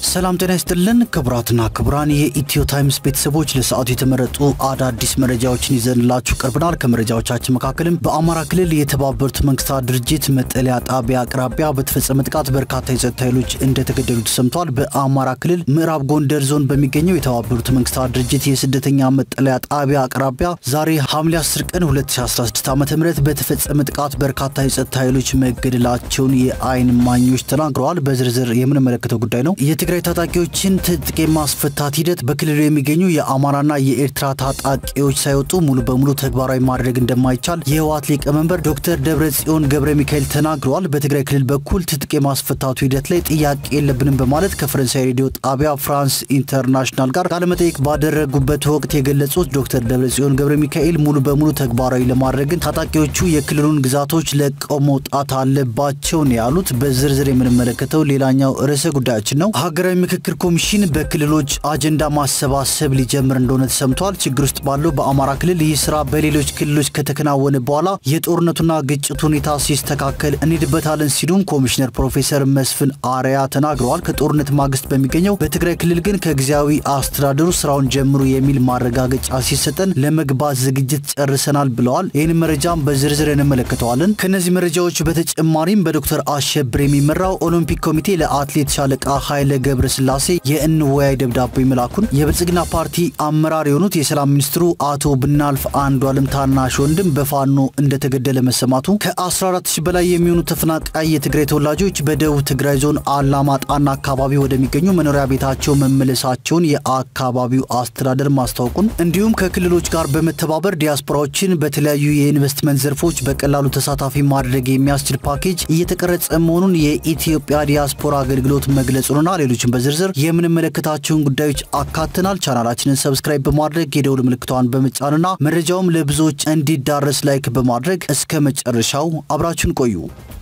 ሰላም ጤና ይስጥልን ክቡራትና ክቡራን የኢትዮ ታይምስ ቤተሰቦች ለሰዓቱ የተመረጡ አዳዲስ መረጃዎችን ይዘንላችሁ ቀርበናል። ከመረጃዎቻችን መካከልም በአማራ ክልል የተባበሩት መንግስታት ድርጅት መጠለያ ጣቢያ አቅራቢያ በተፈጸመ ጥቃት በርካታ የጸጥታ ኃይሎች እንደተገደሉ ተሰምቷል። በአማራ ክልል ምዕራብ ጎንደር ዞን በሚገኘው የተባበሩት መንግስታት ድርጅት የስደተኛ መጠለያ ጣቢያ አቅራቢያ ዛሬ ሐምሌ 10 ቀን 2016 ዓ ም በተፈጸመ ጥቃት በርካታ የጸጥታ ኃይሎች መገደላቸውን የአይን ማኞች ተናግረዋል። በዝርዝር የምንመለከተው ጉዳይ ነው። የትግራይ ታጣቂዎችን ትጥቅ የማስፈታት ሂደት በክልሉ የሚገኙ የአማራና የኤርትራ ታጣቂዎች ሳይወጡ ሙሉ በሙሉ ተግባራዊ ማድረግ እንደማይቻል የህወሓት ሊቀመንበር ዶክተር ደብረጽዮን ገብረ ሚካኤል ተናግረዋል። በትግራይ ክልል በኩል ትጥቅ የማስፈታቱ ሂደት ላይ ጥያቄ የለብንም በማለት ከፈረንሳይ ሬዲዮ ጣቢያ ፍራንስ ኢንተርናሽናል ጋር ቃለመጠይቅ ባደረጉበት ወቅት የገለጹት ዶክተር ደብረጽዮን ገብረ ሚካኤል ሙሉ በሙሉ ተግባራዊ ለማድረግ ግን ታጣቂዎቹ የክልሉን ግዛቶች ለቀው መውጣት አለባቸው ነው ያሉት። በዝርዝር የምንመለከተው ሌላኛው ርዕሰ ጉዳያችን ነው። ሀገራዊ ምክክር ኮሚሽን በክልሎች አጀንዳ ማሰባሰብ ሊጀምር እንደሆነ ተሰምቷል። ችግር ውስጥ ባለው በአማራ ክልል ይህ ስራ በሌሎች ክልሎች ከተከናወነ በኋላ የጦርነቱና ግጭት ሁኔታ ሲስተካከል እንሄድበታለን ሲሉም ኮሚሽነር ፕሮፌሰር መስፍን አርያ ተናግረዋል። ከጦርነት ማግስት በሚገኘው በትግራይ ክልል ግን ከጊዜያዊ አስተዳደሩ ስራውን ጀምሩ የሚል ማረጋገጫ ሲሰጠን ለመግባት ዝግጅት ጨርሰናል ብለዋል። ይህን መረጃም በዝርዝር እንመለከተዋለን። ከእነዚህ መረጃዎች በተጨማሪም በዶክተር አሸብር የሚመራው ኦሎምፒክ ኮሚቴ ለአትሌት ሻለቃ ኃይለ ገብረ ስላሴ የእንወያይ ደብዳቤ መላኩን የብልጽግና ፓርቲ አመራር የሆኑት የሰላም ሚኒስትሩ አቶ ብናልፍ አንዱዓለም ታናሽ ወንድም በፋኖ እንደተገደለ መሰማቱ ከ14 ሺህ በላይ የሚሆኑ ተፈናቃይ የትግራይ ተወላጆች በደቡብ ትግራይ ዞን አላማጣና አካባቢ ወደሚገኙ መኖሪያ ቤታቸው መመለሳቸውን የአካባቢው አስተዳደር ማስታወቁን እንዲሁም ከክልሎች ጋር በመተባበር ዲያስፖራዎችን በተለያዩ የኢንቨስትመንት ዘርፎች በቀላሉ ተሳታፊ ማድረግ የሚያስችል ፓኬጅ እየተቀረጸ መሆኑን የኢትዮጵያ ዲያስፖራ አገልግሎት መግለጹንና ሌሎችን በዝርዝር የምንመለከታቸውን ጉዳዮች አካተናል። ቻናላችንን ሰብስክራይብ በማድረግ የደውል ምልክቷን በመጫንና መረጃውም ለብዙዎች እንዲዳረስ ላይክ በማድረግ እስከ መጨረሻው አብራችሁን ቆዩ።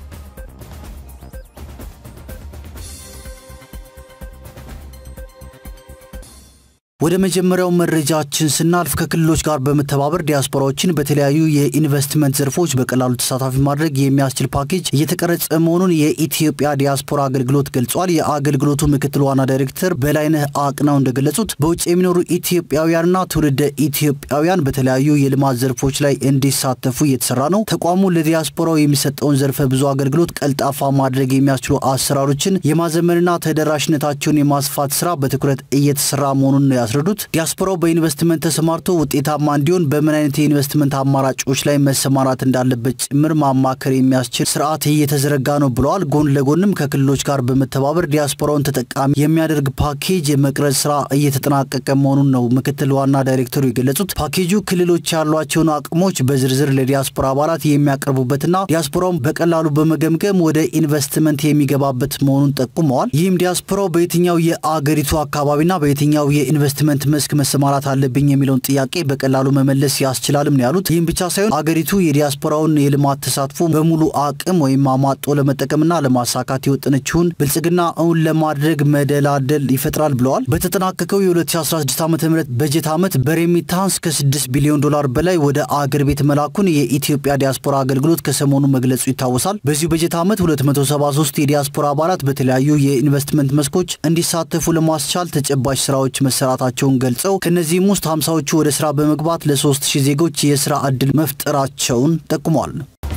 ወደ መጀመሪያው መረጃችን ስናልፍ ከክልሎች ጋር በመተባበር ዲያስፖራዎችን በተለያዩ የኢንቨስትመንት ዘርፎች በቀላሉ ተሳታፊ ማድረግ የሚያስችል ፓኬጅ እየተቀረጸ መሆኑን የኢትዮጵያ ዲያስፖራ አገልግሎት ገልጿል። የአገልግሎቱ ምክትል ዋና ዳይሬክተር በላይነህ አቅናው እንደገለጹት በውጭ የሚኖሩ ኢትዮጵያውያንና ትውልደ ኢትዮጵያውያን በተለያዩ የልማት ዘርፎች ላይ እንዲሳተፉ እየተሰራ ነው። ተቋሙ ለዲያስፖራው የሚሰጠውን ዘርፈ ብዙ አገልግሎት ቀልጣፋ ማድረግ የሚያስችሉ አሰራሮችን የማዘመንና ተደራሽነታቸውን የማስፋት ስራ በትኩረት እየተሰራ መሆኑን ነው ያስረዱት። ዲያስፖራው በኢንቨስትመንት ተሰማርቶ ውጤታማ እንዲሆን በምን አይነት የኢንቨስትመንት አማራጮች ላይ መሰማራት እንዳለበት ጭምር ማማከር የሚያስችል ስርዓት እየተዘረጋ ነው ብለዋል። ጎን ለጎንም ከክልሎች ጋር በመተባበር ዲያስፖራውን ተጠቃሚ የሚያደርግ ፓኬጅ የመቅረጽ ስራ እየተጠናቀቀ መሆኑን ነው ምክትል ዋና ዳይሬክተሩ የገለጹት። ፓኬጁ ክልሎች ያሏቸውን አቅሞች በዝርዝር ለዲያስፖራ አባላት የሚያቀርቡበትና ዲያስፖራውን በቀላሉ በመገምገም ወደ ኢንቨስትመንት የሚገባበት መሆኑን ጠቁመዋል። ይህም ዲያስፖራው በየትኛው የአገሪቱ አካባቢና በየትኛው የኢንቨስትመንት መስክ መሰማራት አለብኝ የሚለውን ጥያቄ በቀላሉ መመለስ ያስችላልም ነው ያሉት። ይህም ብቻ ሳይሆን አገሪቱ የዲያስፖራውን የልማት ተሳትፎ በሙሉ አቅም ወይም አማጦ ለመጠቀምና ለማሳካት የወጠነችውን ብልጽግና እውን ለማድረግ መደላደል ይፈጥራል ብለዋል። በተጠናቀቀው የ2016 ዓ ም በጀት ዓመት በሬሚታንስ ከ6 ቢሊዮን ዶላር በላይ ወደ አገር ቤት መላኩን የኢትዮጵያ ዲያስፖራ አገልግሎት ከሰሞኑ መግለጹ ይታወሳል። በዚሁ በጀት ዓመት 273 የዲያስፖራ አባላት በተለያዩ የኢንቨስትመንት መስኮች እንዲሳተፉ ለማስቻል ተጨባጭ ስራዎች መሰራታቸውን ገልጸው ከእነዚህም ውስጥ ሃምሳዎቹ ወደ ስራ በመግባት ለ3000 ዜጎች የስራ ዕድል መፍጠራቸውን ጠቁመዋል።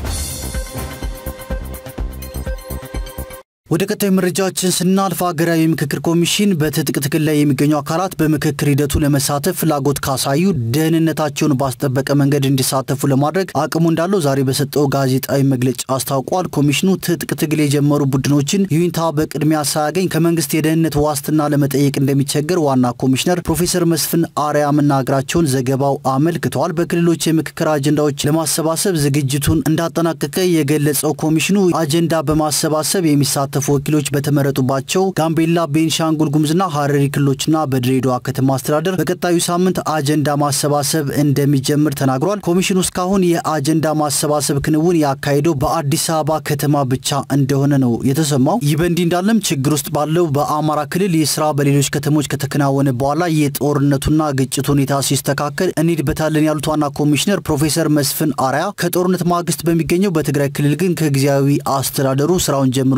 ወደ ቀጣዩ መረጃችን ስናልፍ ሀገራዊ ምክክር ኮሚሽን በትጥቅ ትግል ላይ የሚገኙ አካላት በምክክር ሂደቱ ለመሳተፍ ፍላጎት ካሳዩ ደህንነታቸውን ባስጠበቀ መንገድ እንዲሳተፉ ለማድረግ አቅሙ እንዳለው ዛሬ በሰጠው ጋዜጣዊ መግለጫ አስታውቋል። ኮሚሽኑ ትጥቅ ትግል የጀመሩ ቡድኖችን ይሁንታ በቅድሚያ ሳያገኝ ከመንግስት የደህንነት ዋስትና ለመጠየቅ እንደሚቸገር ዋና ኮሚሽነር ፕሮፌሰር መስፍን አርያ መናገራቸውን ዘገባው አመልክተዋል። በክልሎች የምክክር አጀንዳዎች ለማሰባሰብ ዝግጅቱን እንዳጠናቀቀ የገለጸው ኮሚሽኑ አጀንዳ በማሰባሰብ የሚሳተፉ የተሳተፉ ወኪሎች በተመረጡባቸው ጋምቤላ፣ ቤንሻንጉል ጉሙዝና ሀረሪ ክልሎችና በድሬዳዋ ከተማ አስተዳደር በቀጣዩ ሳምንት አጀንዳ ማሰባሰብ እንደሚጀምር ተናግሯል። ኮሚሽኑ እስካሁን የአጀንዳ ማሰባሰብ ክንውን ያካሄደው በአዲስ አበባ ከተማ ብቻ እንደሆነ ነው የተሰማው። ይህ በእንዲህ እንዳለም ችግር ውስጥ ባለው በአማራ ክልል ይህ ስራ በሌሎች ከተሞች ከተከናወነ በኋላ የጦርነቱና ግጭት ሁኔታ ሲስተካከል እንሄድበታለን ያሉት ዋና ኮሚሽነር ፕሮፌሰር መስፍን አርያ ከጦርነት ማግስት በሚገኘው በትግራይ ክልል ግን ከጊዜያዊ አስተዳደሩ ስራውን ጀምሮ የሚል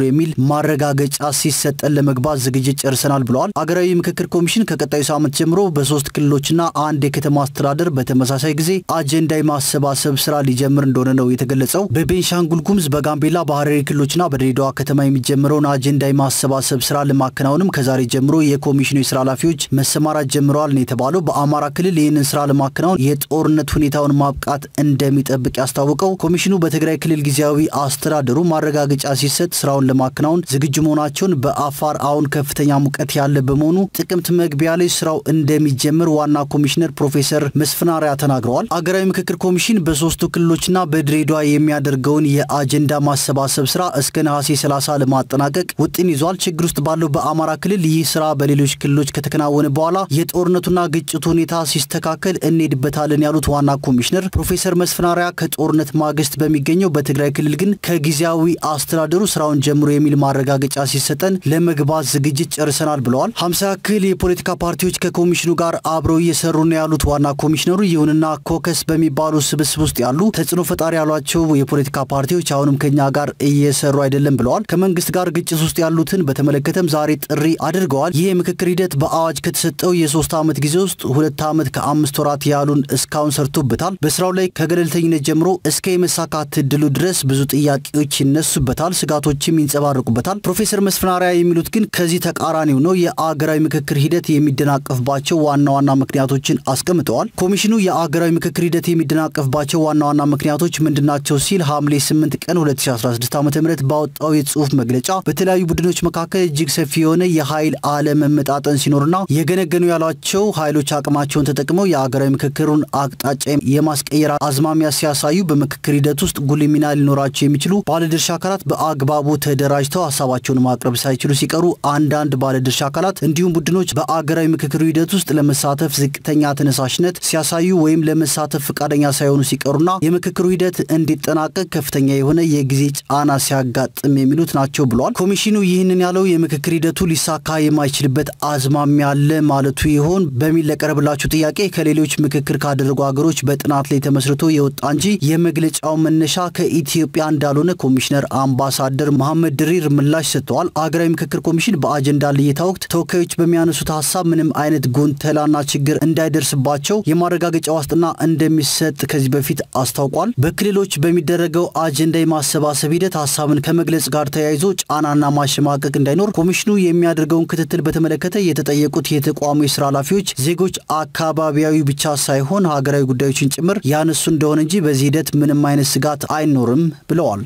ማረጋገጫ ሲሰጠን ለመግባት ዝግጅት ጨርሰናል ብለዋል። አገራዊ ምክክር ኮሚሽን ከቀጣዩ ሳምንት ጀምሮ በሶስት ክልሎችና አንድ የከተማ አስተዳደር በተመሳሳይ ጊዜ አጀንዳ የማሰባሰብ ስራ ሊጀምር እንደሆነ ነው የተገለጸው። በቤንሻንጉል ጉሙዝ፣ በጋምቤላ፣ በሐረሪ ክልሎችና በድሬዳዋ ከተማ የሚጀምረውን አጀንዳ የማሰባሰብ ስራ ለማከናወንም ከዛሬ ጀምሮ የኮሚሽኑ የስራ ኃላፊዎች መሰማራት ጀምረዋል ነው የተባለው። በአማራ ክልል ይህንን ስራ ለማከናወን የጦርነት ሁኔታውን ማብቃት እንደሚጠብቅ ያስታወቀው ኮሚሽኑ በትግራይ ክልል ጊዜያዊ አስተዳደሩ ማረጋገጫ ሲሰጥ ስራውን ለማከናወን ዝግጁ መሆናቸውን፣ በአፋር አሁን ከፍተኛ ሙቀት ያለ በመሆኑ ጥቅምት መግቢያ ላይ ስራው እንደሚጀምር ዋና ኮሚሽነር ፕሮፌሰር መስፍን አርአያ ተናግረዋል። አገራዊ ምክክር ኮሚሽን በሶስቱ ክልሎችና በድሬዳዋ የሚያደርገውን የአጀንዳ ማሰባሰብ ስራ እስከ ነሐሴ 30 ለማጠናቀቅ ውጥን ይዟል። ችግር ውስጥ ባለው በአማራ ክልል ይህ ስራ በሌሎች ክልሎች ከተከናወነ በኋላ የጦርነቱና ግጭቱ ሁኔታ ሲስተካከል እንሄድበታለን ያሉት ዋና ኮሚሽነር ፕሮፌሰር መስፍን አርአያ ከጦርነት ማግስት በሚገኘው በትግራይ ክልል ግን ከጊዜያዊ አስተዳደሩ ስራውን ጀምሮ የሚል ማረጋገጫ ሲሰጠን ለመግባት ዝግጅት ጨርሰናል ብለዋል። ሀምሳ ያክል የፖለቲካ ፓርቲዎች ከኮሚሽኑ ጋር አብረው እየሰሩ ነው ያሉት ዋና ኮሚሽነሩ፣ ይሁንና ኮከስ በሚባሉ ስብስብ ውስጥ ያሉ ተጽዕኖ ፈጣሪ ያሏቸው የፖለቲካ ፓርቲዎች አሁንም ከኛ ጋር እየሰሩ አይደለም ብለዋል። ከመንግስት ጋር ግጭት ውስጥ ያሉትን በተመለከተም ዛሬ ጥሪ አድርገዋል። ይህ የምክክር ሂደት በአዋጅ ከተሰጠው የሶስት ዓመት ጊዜ ውስጥ ሁለት ዓመት ከአምስት ወራት ያሉን እስካሁን ሰርቶበታል። በስራው ላይ ከገለልተኝነት ጀምሮ እስከ የመሳካት እድሉ ድረስ ብዙ ጥያቄዎች ይነሱበታል፣ ስጋቶችም ይንጸባረቁበታል። ፕሮፌሰር መስፍን አርአያ የሚሉት ግን ከዚህ ተቃራኒው ነው። የአገራዊ ምክክር ሂደት የሚደናቀፍባቸው ዋና ዋና ምክንያቶችን አስቀምጠዋል። ኮሚሽኑ የአገራዊ ምክክር ሂደት የሚደናቀፍባቸው ዋና ዋና ምክንያቶች ምንድናቸው ሲል ሐምሌ 8 ቀን 2016 ዓ ም ባወጣው የጽሁፍ መግለጫ በተለያዩ ቡድኖች መካከል እጅግ ሰፊ የሆነ የኃይል አለመመጣጠን ሲኖርና የገነገኑ ያሏቸው ኃይሎች አቅማቸውን ተጠቅመው የአገራዊ ምክክሩን አቅጣጫ የማስቀየር አዝማሚያ ሲያሳዩ በምክክር ሂደት ውስጥ ጉልህ ሚና ሊኖራቸው የሚችሉ ባለድርሻ አካላት በአግባቡ ተደራጅተው ሀሳባቸውን ማቅረብ ሳይችሉ ሲቀሩ አንዳንድ ባለድርሻ አካላት እንዲሁም ቡድኖች በአገራዊ ምክክሩ ሂደት ውስጥ ለመሳተፍ ዝቅተኛ ተነሳሽነት ሲያሳዩ ወይም ለመሳተፍ ፈቃደኛ ሳይሆኑ ሲቀሩና የምክክሩ ሂደት እንዲጠናቀቅ ከፍተኛ የሆነ የጊዜ ጫና ሲያጋጥም የሚሉት ናቸው ብሏል። ኮሚሽኑ ይህንን ያለው የምክክር ሂደቱ ሊሳካ የማይችልበት አዝማሚያ አለ ማለቱ ይሆን በሚል ለቀረብላችሁ ጥያቄ ከሌሎች ምክክር ካደረጉ ሀገሮች በጥናት ላይ ተመስርቶ የወጣ እንጂ የመግለጫው መነሻ ከኢትዮጵያ እንዳልሆነ ኮሚሽነር አምባሳደር መሐመድ ድሪር ምላሽ ሰጥተዋል። አገራዊ ምክክር ኮሚሽን በአጀንዳ ልየታ ወቅት ተወካዮች በሚያነሱት ሀሳብ ምንም አይነት ጉንተላና ችግር እንዳይደርስባቸው የማረጋገጫ ዋስትና እንደሚሰጥ ከዚህ በፊት አስታውቋል። በክልሎች በሚደረገው አጀንዳ የማሰባሰብ ሂደት ሀሳብን ከመግለጽ ጋር ተያይዞ ጫናና ማሸማቀቅ እንዳይኖር ኮሚሽኑ የሚያደርገውን ክትትል በተመለከተ የተጠየቁት የተቋሙ የስራ ኃላፊዎች ዜጎች አካባቢያዊ ብቻ ሳይሆን ሀገራዊ ጉዳዮችን ጭምር ያነሱ እንደሆነ እንጂ በዚህ ሂደት ምንም አይነት ስጋት አይኖርም ብለዋል።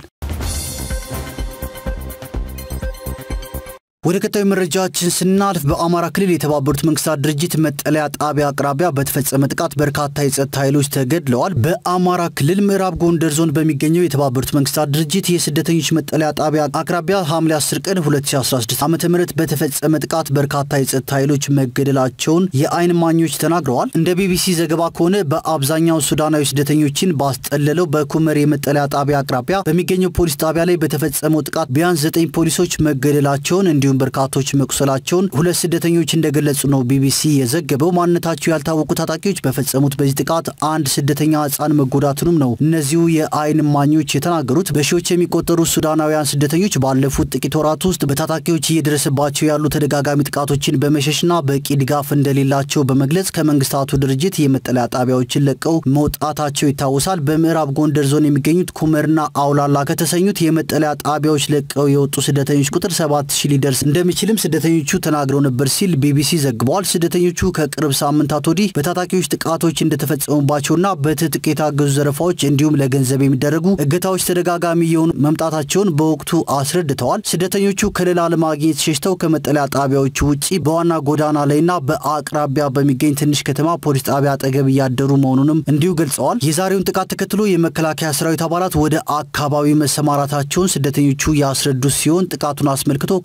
ወደ ቀጣዩ መረጃችን ስናልፍ በአማራ ክልል የተባበሩት መንግስታት ድርጅት መጠለያ ጣቢያ አቅራቢያ በተፈጸመ ጥቃት በርካታ የጸጥታ ኃይሎች ተገድለዋል። በአማራ ክልል ምዕራብ ጎንደር ዞን በሚገኘው የተባበሩት መንግስታት ድርጅት የስደተኞች መጠለያ ጣቢያ አቅራቢያ ሐምሌ 10 ቀን 2016 ዓ ም በተፈጸመ ጥቃት በርካታ የጸጥታ ኃይሎች መገደላቸውን የአይን ማኞች ተናግረዋል። እንደ ቢቢሲ ዘገባ ከሆነ በአብዛኛው ሱዳናዊ ስደተኞችን ባስጠለለው በኩመር የመጠለያ ጣቢያ አቅራቢያ በሚገኘው ፖሊስ ጣቢያ ላይ በተፈጸመው ጥቃት ቢያንስ ዘጠኝ ፖሊሶች መገደላቸውን እንዲሁም በርካቶች መቁሰላቸውን ሁለት ስደተኞች እንደገለጹ ነው ቢቢሲ የዘገበው። ማንነታቸው ያልታወቁ ታጣቂዎች በፈጸሙት በዚህ ጥቃት አንድ ስደተኛ ሕፃን መጎዳቱንም ነው እነዚሁ የአይን እማኞች የተናገሩት። በሺዎች የሚቆጠሩ ሱዳናውያን ስደተኞች ባለፉት ጥቂት ወራት ውስጥ በታጣቂዎች እየደረሰባቸው ያሉ ተደጋጋሚ ጥቃቶችን በመሸሽና በቂ ድጋፍ እንደሌላቸው በመግለጽ ከመንግስታቱ ድርጅት የመጠለያ ጣቢያዎችን ለቀው መውጣታቸው ይታወሳል። በምዕራብ ጎንደር ዞን የሚገኙት ኩመርና አውላላ ከተሰኙት የመጠለያ ጣቢያዎች ለቀው የወጡ ስደተኞች ቁጥር ሰባት ሺህ ሊደርስ እንደሚችልም ስደተኞቹ ተናግረው ነበር ሲል ቢቢሲ ዘግበዋል። ስደተኞቹ ከቅርብ ሳምንታት ወዲህ በታጣቂዎች ጥቃቶች እንደተፈጸሙባቸውና በትጥቅ የታገዙ ዘረፋዎች እንዲሁም ለገንዘብ የሚደረጉ እገታዎች ተደጋጋሚ የሆኑ መምጣታቸውን በወቅቱ አስረድተዋል። ስደተኞቹ ከለላ ለማግኘት ሸሽተው ከመጠለያ ጣቢያዎቹ ውጭ በዋና ጎዳና ላይና በአቅራቢያ በሚገኝ ትንሽ ከተማ ፖሊስ ጣቢያ አጠገብ እያደሩ መሆኑንም እንዲሁ ገልጸዋል። የዛሬውን ጥቃት ተከትሎ የመከላከያ ሰራዊት አባላት ወደ አካባቢው መሰማራታቸውን ስደተኞቹ ያስረዱ ሲሆን ጥቃቱን አስመልክቶ ከተባበሩት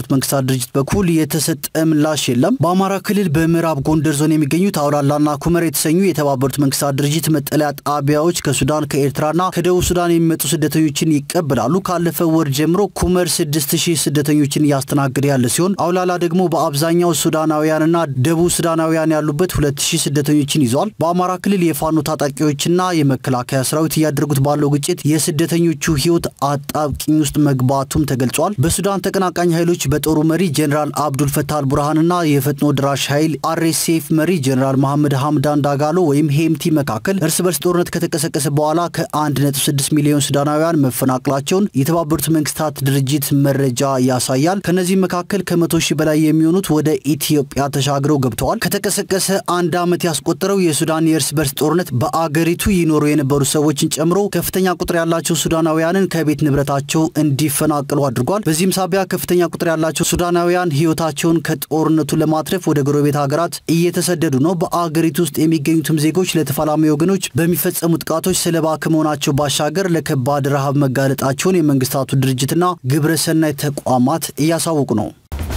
የተባበሩት መንግስታት ድርጅት በኩል የተሰጠ ምላሽ የለም። በአማራ ክልል በምዕራብ ጎንደር ዞን የሚገኙት አውላላና ኩመር የተሰኙ የተባበሩት መንግስታት ድርጅት መጠለያ ጣቢያዎች ከሱዳን ከኤርትራና ከደቡብ ሱዳን የሚመጡ ስደተኞችን ይቀበላሉ። ካለፈው ወር ጀምሮ ኩመር 6000 ስደተኞችን እያስተናገደ ያለ ሲሆን አውላላ ደግሞ በአብዛኛው ሱዳናውያንና ደቡብ ሱዳናውያን ያሉበት 2000 ስደተኞችን ይዟል። በአማራ ክልል የፋኖ ታጣቂዎችና የመከላከያ ሰራዊት እያደረጉት ባለው ግጭት የስደተኞቹ ህይወት አጣብቂኝ ውስጥ መግባቱም ተገልጿል። በሱዳን ተቀናቃኝ ኃይሎች በጦሩ መሪ ጀኔራል አብዱል ፈታህ አልቡርሃንና የፈጥኖ ድራሽ ኃይል አርኤስኤፍ መሪ ጀኔራል መሐመድ ሐምዳን ዳጋሎ ወይም ሄምቲ መካከል እርስ በርስ ጦርነት ከተቀሰቀሰ በኋላ ከ1.6 ሚሊዮን ሱዳናውያን መፈናቀላቸውን የተባበሩት መንግስታት ድርጅት መረጃ ያሳያል። ከነዚህም መካከል ከመቶ ሺህ በላይ የሚሆኑት ወደ ኢትዮጵያ ተሻግረው ገብተዋል። ከተቀሰቀሰ አንድ ዓመት ያስቆጠረው የሱዳን የእርስ በርስ ጦርነት በአገሪቱ ይኖሩ የነበሩ ሰዎችን ጨምሮ ከፍተኛ ቁጥር ያላቸው ሱዳናውያንን ከቤት ንብረታቸው እንዲፈናቀሉ አድርጓል። በዚህም ሳቢያ ከፍተኛ ቁጥር ያላቸው ሱዳናውያን ህይወታቸውን ከጦርነቱ ለማትረፍ ወደ ጎረቤት ሀገራት እየተሰደዱ ነው። በአገሪቱ ውስጥ የሚገኙትም ዜጎች ለተፋላሚ ወገኖች በሚፈጸሙ ጥቃቶች ሰለባ ከመሆናቸው ባሻገር ለከባድ ረሃብ መጋለጣቸውን የመንግስታቱ ድርጅትና ግብረሰናይ ተቋማት እያሳወቁ ነው።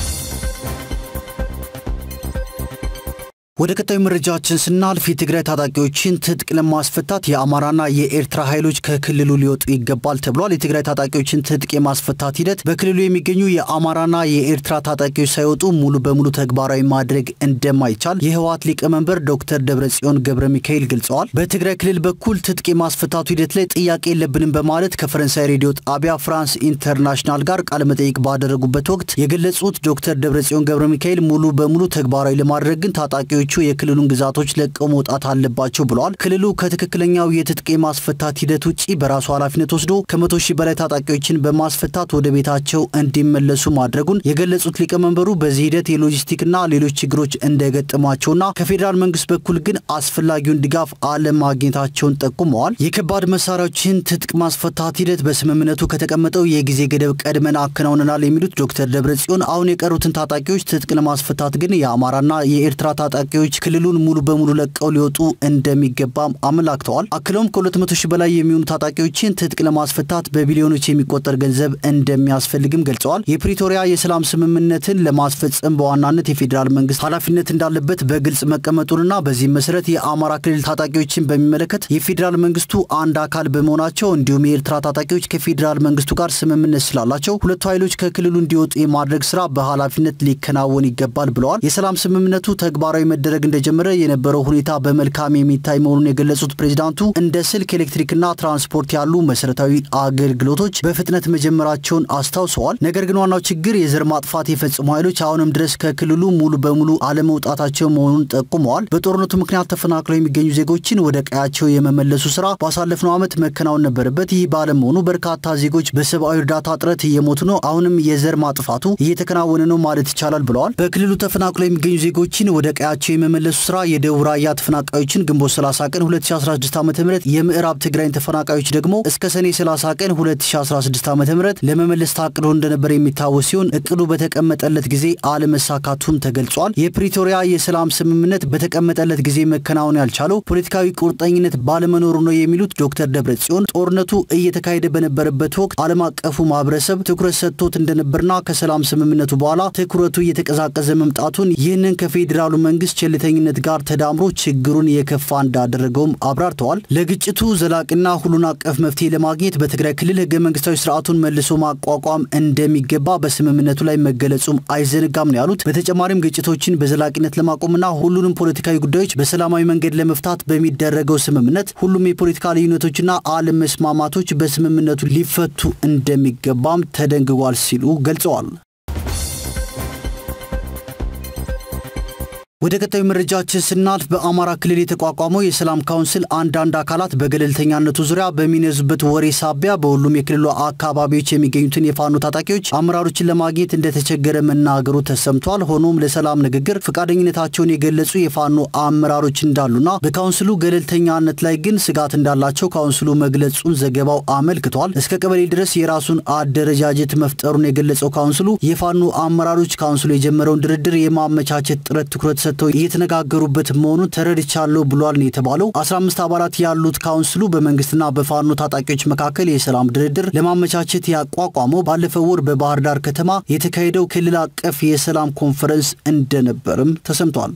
ወደ ቀጣዩ መረጃችን ስናልፍ የትግራይ ታጣቂዎችን ትጥቅ ለማስፈታት የአማራና የኤርትራ ኃይሎች ከክልሉ ሊወጡ ይገባል ተብሏል። የትግራይ ታጣቂዎችን ትጥቅ የማስፈታት ሂደት በክልሉ የሚገኙ የአማራና የኤርትራ ታጣቂዎች ሳይወጡ ሙሉ በሙሉ ተግባራዊ ማድረግ እንደማይቻል የህወሓት ሊቀመንበር ዶክተር ደብረጽዮን ገብረ ሚካኤል ገልጸዋል። በትግራይ ክልል በኩል ትጥቅ የማስፈታቱ ሂደት ላይ ጥያቄ የለብንም በማለት ከፈረንሳይ ሬዲዮ ጣቢያ ፍራንስ ኢንተርናሽናል ጋር ቃለመጠይቅ ባደረጉበት ወቅት የገለጹት ዶክተር ደብረጽዮን ገብረ ሚካኤል ሙሉ በሙሉ ተግባራዊ ለማድረግ ግን ታጣቂዎቹ የክልሉን ግዛቶች ለቀው መውጣት አለባቸው ብለዋል። ክልሉ ከትክክለኛው የትጥቅ የማስፈታት ሂደት ውጭ በራሱ ኃላፊነት ወስዶ ከመቶ ሺህ በላይ ታጣቂዎችን በማስፈታት ወደ ቤታቸው እንዲመለሱ ማድረጉን የገለጹት ሊቀመንበሩ በዚህ ሂደት የሎጂስቲክና ሌሎች ችግሮች እንደገጠሟቸውና ከፌዴራል መንግስት በኩል ግን አስፈላጊውን ድጋፍ አለማግኘታቸውን ጠቁመዋል። የከባድ መሳሪያዎችን ትጥቅ ማስፈታት ሂደት በስምምነቱ ከተቀመጠው የጊዜ ገደብ ቀድመን አከናውነናል የሚሉት ዶክተር ደብረጽዮን አሁን የቀሩትን ታጣቂዎች ትጥቅ ለማስፈታት ግን የአማራና የኤርትራ ታጣቂዎች ክልሉን ሙሉ በሙሉ ለቀው ሊወጡ እንደሚገባም አመላክተዋል። አክለውም ከ200 ሺህ በላይ የሚሆኑ ታጣቂዎችን ትጥቅ ለማስፈታት በቢሊዮኖች የሚቆጠር ገንዘብ እንደሚያስፈልግም ገልጸዋል። የፕሪቶሪያ የሰላም ስምምነትን ለማስፈጸም በዋናነት የፌዴራል መንግስት ኃላፊነት እንዳለበት በግልጽ መቀመጡንና በዚህም መሰረት የአማራ ክልል ታጣቂዎችን በሚመለከት የፌዴራል መንግስቱ አንድ አካል በመሆናቸው እንዲሁም የኤርትራ ታጣቂዎች ከፌዴራል መንግስቱ ጋር ስምምነት ስላላቸው ሁለቱ ኃይሎች ከክልሉ እንዲወጡ የማድረግ ስራ በኃላፊነት ሊከናወን ይገባል ብለዋል። የሰላም ስምምነቱ ተግባራዊ መደረግ እንደጀመረ የነበረው ሁኔታ በመልካም የሚታይ መሆኑን የገለጹት ፕሬዚዳንቱ እንደ ስልክ፣ ኤሌክትሪክና ትራንስፖርት ያሉ መሰረታዊ አገልግሎቶች በፍጥነት መጀመራቸውን አስታውሰዋል። ነገር ግን ዋናው ችግር የዘር ማጥፋት የፈጸሙ ኃይሎች አሁንም ድረስ ከክልሉ ሙሉ በሙሉ አለመውጣታቸው መሆኑን ጠቁመዋል። በጦርነቱ ምክንያት ተፈናቅለው የሚገኙ ዜጎችን ወደ ቀያቸው የመመለሱ ስራ ባሳለፍነው ዓመት መከናወን ነበረበት። ይህ ባለመሆኑ በርካታ ዜጎች በሰብአዊ እርዳታ እጥረት እየሞቱ ነው። አሁንም የዘር ማጥፋቱ እየተከናወነ ነው ማለት ይቻላል ብለዋል። በክልሉ ተፈናቅለው የሚገኙ ዜጎችን ወደ ቀያቸው የመመለሱ ስራ የደቡብ ራያ ተፈናቃዮችን ግንቦት 30 ቀን 2016 ዓ ም የምዕራብ ትግራይን ተፈናቃዮች ደግሞ እስከ ሰኔ 30 ቀን 2016 ዓ ም ለመመለስ ታቅዶ እንደነበር የሚታወስ ሲሆን እቅዱ በተቀመጠለት ጊዜ አለመሳካቱም ተገልጿል። የፕሪቶሪያ የሰላም ስምምነት በተቀመጠለት ጊዜ መከናወን ያልቻለው ፖለቲካዊ ቁርጠኝነት ባለመኖሩ ነው የሚሉት ዶክተር ደብረጽዮን ጦርነቱ እየተካሄደ በነበረበት ወቅት ዓለም አቀፉ ማህበረሰብ ትኩረት ሰጥቶት እንደነበርና ከሰላም ስምምነቱ በኋላ ትኩረቱ እየተቀዛቀዘ መምጣቱን ይህንን ከፌዴራሉ መንግስት ቸልተኝነት ጋር ተዳምሮ ችግሩን የከፋ እንዳደረገውም አብራርተዋል። ለግጭቱ ዘላቂና ሁሉን አቀፍ መፍትሄ ለማግኘት በትግራይ ክልል ህገ መንግስታዊ ስርዓቱን መልሶ ማቋቋም እንደሚገባ በስምምነቱ ላይ መገለጹም አይዘነጋም ነው ያሉት። በተጨማሪም ግጭቶችን በዘላቂነት ለማቆምና ሁሉንም ፖለቲካዊ ጉዳዮች በሰላማዊ መንገድ ለመፍታት በሚደረገው ስምምነት ሁሉም የፖለቲካ ልዩነቶችና አለመስማማቶች በስምምነቱ ሊፈቱ እንደሚገባም ተደንግጓል ሲሉ ገልጸዋል። ወደ ቀጣዩ መረጃችን ስናልፍ በአማራ ክልል የተቋቋመው የሰላም ካውንስል አንዳንድ አካላት በገለልተኛነቱ ዙሪያ በሚነዙበት ወሬ ሳቢያ በሁሉም የክልሉ አካባቢዎች የሚገኙትን የፋኖ ታጣቂዎች አመራሮችን ለማግኘት እንደተቸገረ መናገሩ ተሰምቷል። ሆኖም ለሰላም ንግግር ፈቃደኝነታቸውን የገለጹ የፋኖ አመራሮች እንዳሉና በካውንስሉ ገለልተኛነት ላይ ግን ስጋት እንዳላቸው ካውንስሉ መግለጹን ዘገባው አመልክቷል። እስከ ቀበሌ ድረስ የራሱን አደረጃጀት መፍጠሩን የገለጸው ካውንስሉ የፋኖ አመራሮች ካውንስሉ የጀመረውን ድርድር የማመቻቸት ጥረት ትኩረት ሰጥተው እየተነጋገሩበት መሆኑን ተረድቻለሁ ብሏል ነው የተባለው። 15 አባላት ያሉት ካውንስሉ በመንግስትና በፋኖ ታጣቂዎች መካከል የሰላም ድርድር ለማመቻቸት ያቋቋመው ባለፈው ወር በባህር ዳር ከተማ የተካሄደው ክልል አቀፍ የሰላም ኮንፈረንስ እንደነበርም ተሰምቷል።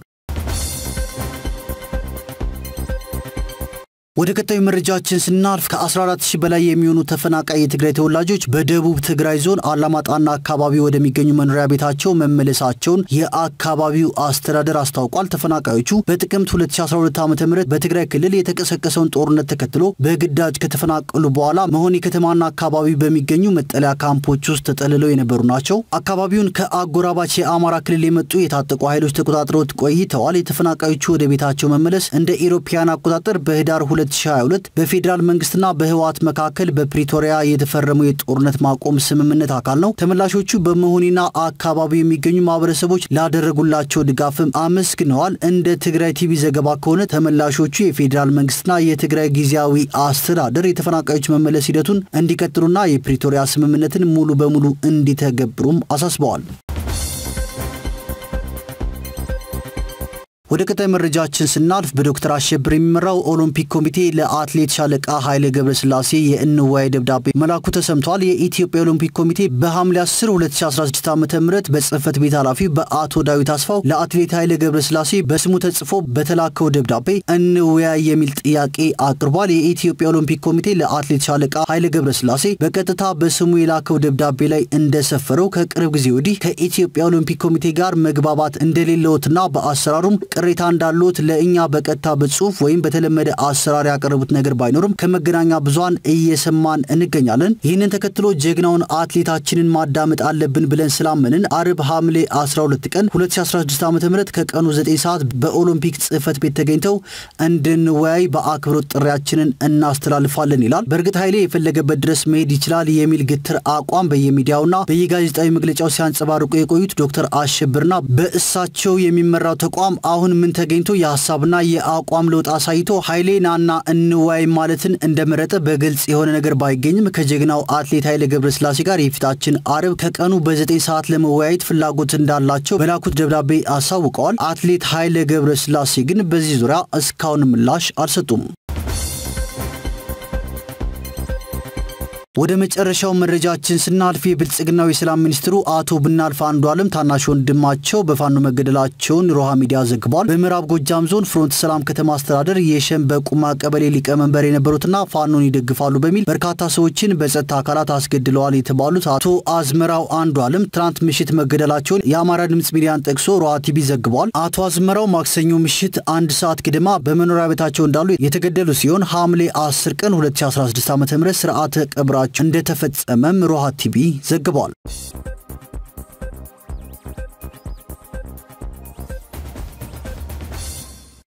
ወደ ቀጣዩ መረጃችን ስናልፍ ከ14000 በላይ የሚሆኑ ተፈናቃይ የትግራይ ተወላጆች በደቡብ ትግራይ ዞን አላማጣና አካባቢ ወደሚገኙ መኖሪያ ቤታቸው መመለሳቸውን የአካባቢው አስተዳደር አስታውቋል። ተፈናቃዮቹ በጥቅምት 2012 ዓ ም በትግራይ ክልል የተቀሰቀሰውን ጦርነት ተከትሎ በግዳጅ ከተፈናቀሉ በኋላ መሆኒ ከተማና አካባቢ በሚገኙ መጠለያ ካምፖች ውስጥ ተጠልለው የነበሩ ናቸው። አካባቢውን ከአጎራባች የአማራ ክልል የመጡ የታጠቁ ኃይሎች ተቆጣጥረውት ቆይተዋል። የተፈናቃዮቹ ወደ ቤታቸው መመለስ እንደ ኢሮፓያን አቆጣጠር በህዳር 2022 በፌዴራል መንግስትና በህወሓት መካከል በፕሪቶሪያ የተፈረመው የጦርነት ማቆም ስምምነት አካል ነው። ተመላሾቹ በመሆኒና አካባቢው የሚገኙ ማህበረሰቦች ላደረጉላቸው ድጋፍም አመስግነዋል። እንደ ትግራይ ቲቪ ዘገባ ከሆነ ተመላሾቹ የፌዴራል መንግስትና የትግራይ ጊዜያዊ አስተዳደር የተፈናቃዮች መመለስ ሂደቱን እንዲቀጥሉና የፕሪቶሪያ ስምምነትን ሙሉ በሙሉ እንዲተገብሩም አሳስበዋል። ወደ ቀጣይ መረጃችን ስናልፍ በዶክተር አሸብር የሚመራው ኦሎምፒክ ኮሚቴ ለአትሌት ሻለቃ ኃይሌ ገብረስላሴ የእንዋይ ደብዳቤ መላኩ ተሰምቷል። የኢትዮጵያ ኦሎምፒክ ኮሚቴ በሐምሌ 10 2016 ዓ ም በጽህፈት ቤት ኃላፊ በአቶ ዳዊት አስፋው ለአትሌት ኃይሌ ገብረስላሴ በስሙ ተጽፎ በተላከው ደብዳቤ እንወያይ የሚል ጥያቄ አቅርቧል። የኢትዮጵያ ኦሎምፒክ ኮሚቴ ለአትሌት ሻለቃ ኃይሌ ገብረስላሴ በቀጥታ በስሙ የላከው ደብዳቤ ላይ እንደሰፈረው ከቅርብ ጊዜ ወዲህ ከኢትዮጵያ ኦሎምፒክ ኮሚቴ ጋር መግባባት እንደሌለዎትና በአሰራሩም ቅሬታ እንዳሉት ለእኛ በቀጥታ በጽሁፍ ወይም በተለመደ አሰራር ያቀረቡት ነገር ባይኖርም ከመገናኛ ብዙሃን እየሰማን እንገኛለን። ይህንን ተከትሎ ጀግናውን አትሌታችንን ማዳመጥ አለብን ብለን ስላመንን አርብ ሐምሌ 12 ቀን 2016 ዓ ም ከቀኑ 9 ሰዓት በኦሎምፒክ ጽህፈት ቤት ተገኝተው እንድንወያይ በአክብሮት ጥሪያችንን እናስተላልፋለን ይላል። በእርግጥ ኃይሌ የፈለገበት ድረስ መሄድ ይችላል የሚል ግትር አቋም በየሚዲያውና በየጋዜጣዊ መግለጫው ሲያንጸባርቁ የቆዩት ዶክተር አሸብርና በእሳቸው የሚመራው ተቋም አሁን ምን ተገኝቶ የሀሳብና የአቋም ለውጥ አሳይቶ ኃይሌ ናና እንወያይ ማለትን እንደመረጠ በግልጽ የሆነ ነገር ባይገኝም ከጀግናው አትሌት ኃይሌ ገብረስላሴ ጋር የፊታችን አርብ ከቀኑ በዘጠኝ ሰዓት ለመወያየት ፍላጎት እንዳላቸው በላኩት ደብዳቤ አሳውቀዋል። አትሌት ኃይሌ ገብረስላሴ ግን በዚህ ዙሪያ እስካሁን ምላሽ አልሰጡም። ወደ መጨረሻው መረጃችን ስናልፍ የብልጽግናው የሰላም ሚኒስትሩ አቶ ብናልፍ አንዱዓለም ታናሽ ወንድማቸው በፋኖ መገደላቸውን ሮሃ ሚዲያ ዘግቧል። በምዕራብ ጎጃም ዞን ፍሮንት ሰላም ከተማ አስተዳደር የሸንበቁማ ቀበሌ ሊቀመንበር የነበሩትና ፋኖን ይደግፋሉ በሚል በርካታ ሰዎችን በጸጥታ አካላት አስገድለዋል የተባሉት አቶ አዝመራው አንዱዓለም ትናንት ምሽት መገደላቸውን የአማራ ድምፅ ሚዲያን ጠቅሶ ሮሃ ቲቪ ዘግቧል። አቶ አዝመራው ማክሰኞ ምሽት አንድ ሰዓት ግድማ በመኖሪያ ቤታቸው እንዳሉ የተገደሉ ሲሆን ሐምሌ 10 ቀን 2016 ዓ ም ስርዓተ ቀብራ እንደተፈጸመም ሮሃ ቲቪ ዘግቧል።